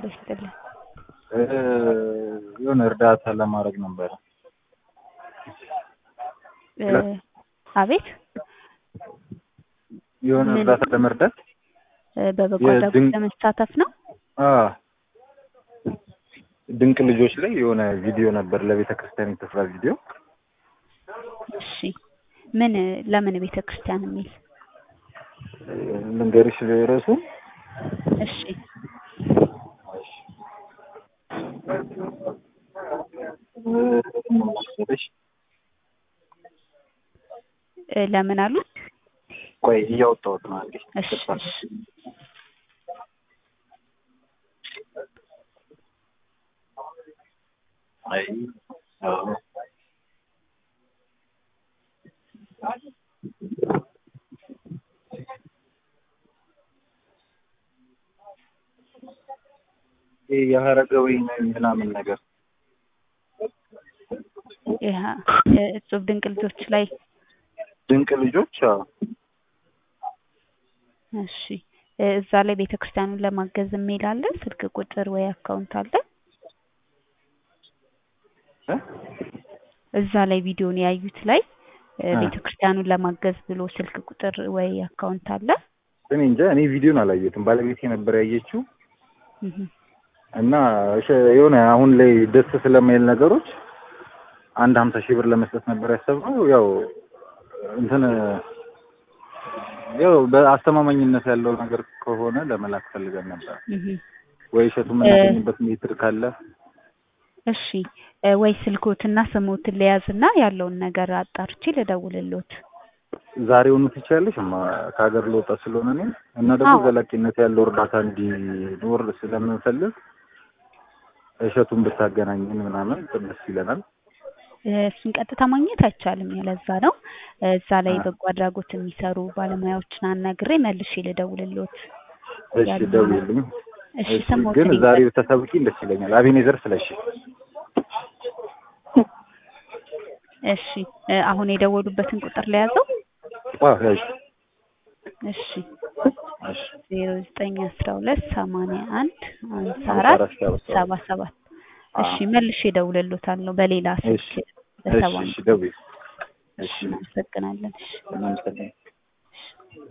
አባ ይስጥልን። የሆነ እርዳታ ለማድረግ ነበረ። እ አቤት የሆነ ምን? እርዳታ ለመርዳት እ በበጎ የድን- አድራጎት ለመሳተፍ ነው። አ ድንቅ ልጆች ላይ የሆነ ቪዲዮ ነበር ለቤተ ክርስቲያን የተሰራ ቪዲዮ። እሺ ምን ለምን ቤተ ክርስቲያን የሚል ልንገርሽ ርዕሱ እሺ እሺ እ ለምን አሉ? ቆይ እያወጣሁት ነው አንዴ። እሺ እሺ አይ አዎ ይሄ የሀረገወይን ምናምን ነገር ይሄ እጹብ ድንቅ ልጆች ላይ ድንቅ ልጆች አዎ እሺ እ እዛ ላይ ቤተ ክርስቲያኑን ለማገዝ የሚል አለ። ስልክ ቁጥር ወይ አካውንት አለ? እ? እዛ ላይ ቪዲዮን ያዩት ላይ እ አ። ቤተ ክርስቲያኑን ለማገዝ ብሎ ስልክ ቁጥር ወይ አካውንት አለ? እኔ እንጃ እኔ ቪዲዮን አላየሁትም። ባለቤቴ ነበር ያየችው እህ እና እሺ የሆነ አሁን ላይ ደስ ስለማይል ነገሮች አንድ ሀምሳ ሺህ ብር ለመስጠት ነበር ያሰብነው። ያው እንትን ያው በአስተማማኝነት ያለው ነገር ከሆነ ለመላክ ፈልገን ነበር። እህ ወይ እሸቱ የምናገኝበት ሜትር ካለ እሺ እ ወይ ስልኮትና ስሞትን ለያዝና ያለውን ነገር አጣርቼ ልደውልልዎት። ዛሬውኑ ትችያለሽ? እማ ከሀገር ልወጣ ስለሆነ እኔ እና ደግሞ አዎ። ዘላቂነት ያለው እርዳታ እንዲኖር ስለምንፈልግ እሸቱን ብታገናኝን ምናምን ደስ ይለናል። እ እሱን ቀጥታ ማግኘት አይቻልም። ያለዛ ነው እ እዛ ላይ አ። በጎ አድራጎት የሚሰሩ ባለሙያዎችን አናግሬ መልሼ ልደውልልዎት። እሺ ያለው ደውዪልኝ። እሺ እሺ ስሞትን ግን ይንገሩኝ። ዛሬ ብታሳውቂኝ ደስ ይለኛል። አቤኔዘር ስለሺ እሺ እ አሁን የደወሉበትን ቁጥር ለያዘው። አዎ ያዥ እሺ እሺ ዜሮ ዘጠኝ አስራ ሁለት ሰማንያ አንድ ሃምሳ ሃምሳ አራት አራት ሰባ ሰባት ሰባ ሰባት አዎ እሺ መልሼ እደውልልዎታለሁ በሌላ እሺ ስልክ እሺ በሰባ እሺ ደውዪ። እሺ እናመሰግናለን። እሺ እናመሰግናለን።